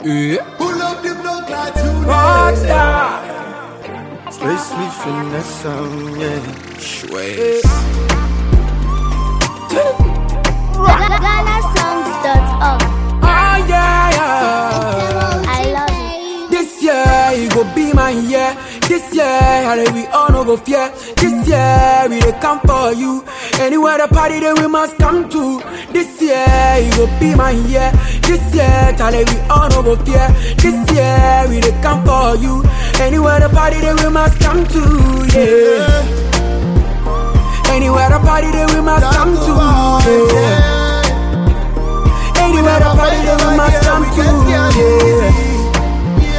Yeah. Pull up the block like today. Rockstar. Space me finesse some, yeah. Schweiz. GhanaSongs.org. Ah, yeah, yeah. I love it. This year, it go be my year. This year, and we all no go fear. This year, we dey come for you. Anywhere the party, then we must come to. This year, it go be my year. This year, Charlie, we all no go fear. This year, we dey come for you. Anywhere the party, then we must come to. Yeah. Anywhere the party, then we must come to. Yeah. Anywhere the party, then we must come to. Yeah.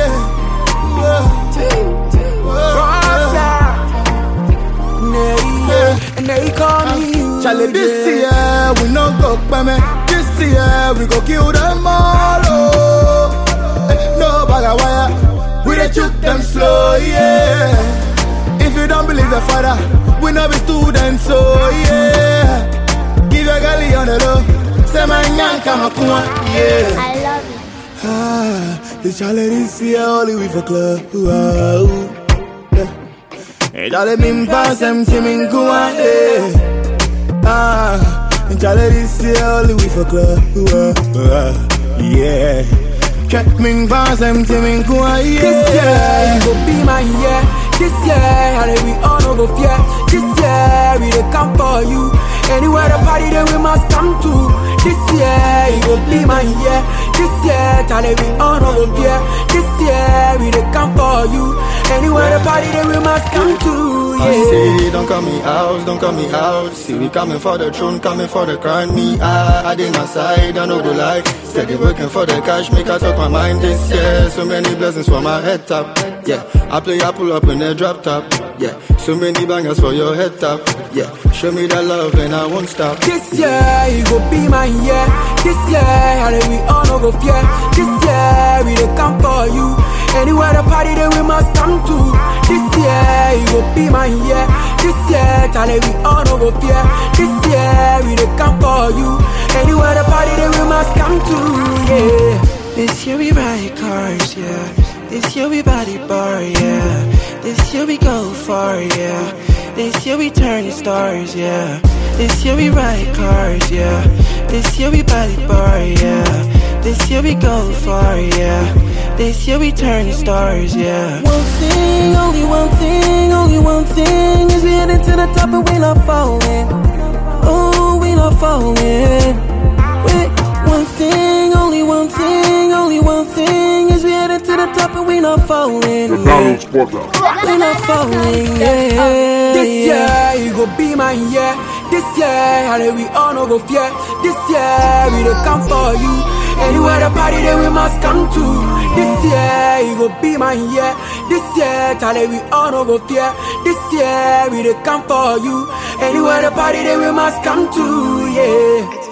And they call me you. Charlie, this year we no go peme. This year we go kill them all. Oh. Eh, No bag of wire, we dey shoot them slow, yeah. If you don't believe the father, we no be students, so yeah. Give your galley on the low, say my nyanka makuma, yeah. I love it. Ah, it's Charlie this year only we for club. Wow. Yeah. Hey, Charlie min pass them to min kuwa. Yeah. Ah, it's Charlie this year only we for club. Wow. Yeah. Check min pass them to min kuwa. This year, Yeah. it go be my year. This year, and we all no go fear. This year, we dey come for you. Anywhere the party, then we must come to. This year, it go be my year. This year, Charlie, we all no go fear. This year, we dey come for you. Anywhere the party, then we must come to. I Yeah. say, don't call me out, don't call me out. See, we coming for the throne, coming for the crown. Me, I, I did my side, I know the lie. Steady working for the cash, make I talk my mind this year. So many blessings for my head top. Yeah, I play, I pull up in the drop top. Yeah, so many bangers for your head top. Yeah, show me that love and I won't stop. This year, it go be my year. This year, and we all no go fear. This year, we dey come for you. Anywhere the party, then we must come to. This year, it go be my year. This year, Charlie, we all no go fear. This year, we dey come for you. Anywhere the party, then we must come to. Yeah. This year we ride cars, yeah. This year we body bar, yeah. This year we go far, yeah. This year we turn stars, yeah. This year we ride cars, yeah. This year we body bar, yeah. This year we go far, yeah. This year we turn stars, yeah. One thing, only one thing, only one thing is we headed to the top and we not falling. Oh, we not falling. Wait, one thing, only one thing, only one thing is we headed to the top and we not falling. Yeah. We not falling, yeah. This year, it go be my year. This year, and we all no go fear. This year, we dey come for you. Anywhere the party, then we must come to. This year, it go be my year. This year, Charlie, we all no go fear. This year, we dey come for you. Anywhere the party, then we must come to. Yeah.